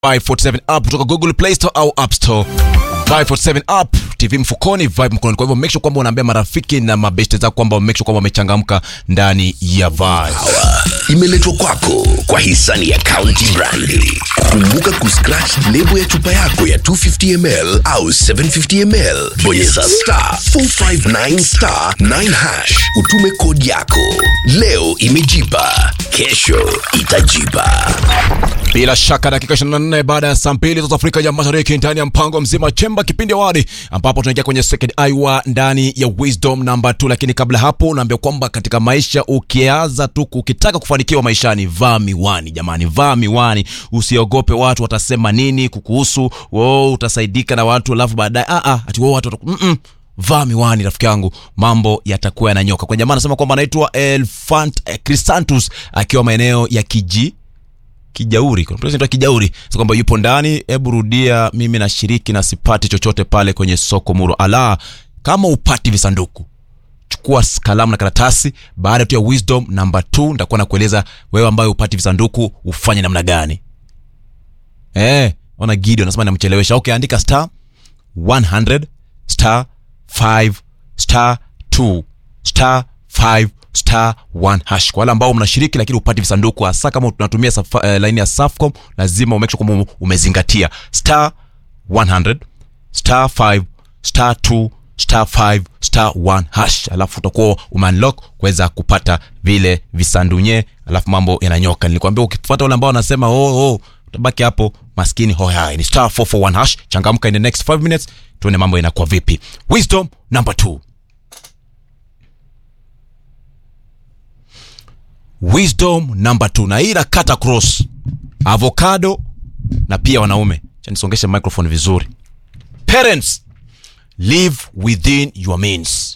547 app kutoka Google Play Store au App Store. 547 app, TV mfukoni, vibe mkononi. Kwa hivyo make sure kwamba unaambia marafiki na mabeshte zako kwamba make sure kwamba wamechangamka ndani ya Vibe. imeletwa kwako kwa hisani ya County Brandi. Kumbuka kuscratch lebo ya chupa yako ya 250ml au 750ml, bonyeza star 459 star 9 hash, utume kodi yako. Leo imejipa, kesho itajipa. Bila shaka dakika 24 baada ya saa mbili za Afrika ya Mashariki ndani ya mpango mzima chemba kipindi awali ambapo tunaingia kwenye second hour ndani ya wisdom number 2 lakini kabla hapo unaambia kwamba katika maisha ukianza tu ukitaka kufanikiwa maishani vaa miwani jamani vaa miwani usiogope watu watasema nini kukuhusu oh, utasaidika na watu alafu baadaye ah ah ati wao watu wataku- mm -mm. vaa miwani rafiki yangu mambo yatakuwa yananyoka kwa jamaa anasema kwamba anaitwa Elfant eh, Crisantus akiwa maeneo ya Kiji Kijauri, kuna mtu anaitwa Kijauri, sasa kwamba yupo ndani. Hebu rudia, mimi nashiriki na sipati chochote pale kwenye soko muro. Ala, kama upati visanduku chukua s- kalamu na karatasi. Baada tu ya wisdom number 2 nitakuwa nakueleza wewe ambaye upati visanduku ufanye namna gani. Eh, ona Gideon anasema namchelewesha. Okay, andika star 100 star 5 star 2 star 5 star 1 hash. Kwa wale ambao mnashiriki lakini upati visanduku, hasa kama tunatumia safa, uh, line ya Safcom, lazima umake sure kwamba umezingatia star 100 star 5 star 2 star 5 star 1 hash, alafu utakuwa umeunlock kuweza kupata vile visandunye, alafu mambo yananyoka. Nilikwambia ukifuata wale ambao wanasema oh, oh, utabaki hapo maskini hohai. Ni star 441 hash, changamka in the next 5 minutes, tuone mambo inakuwa vipi. Wisdom number 2 wisdom number 2 na hii nakata cross avocado na pia wanaume Acha nisongeshe microphone vizuri parents live within your means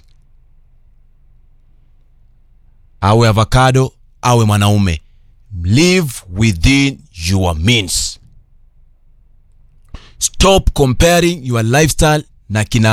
awe avocado awe mwanaume live within your means stop comparing your lifestyle na kina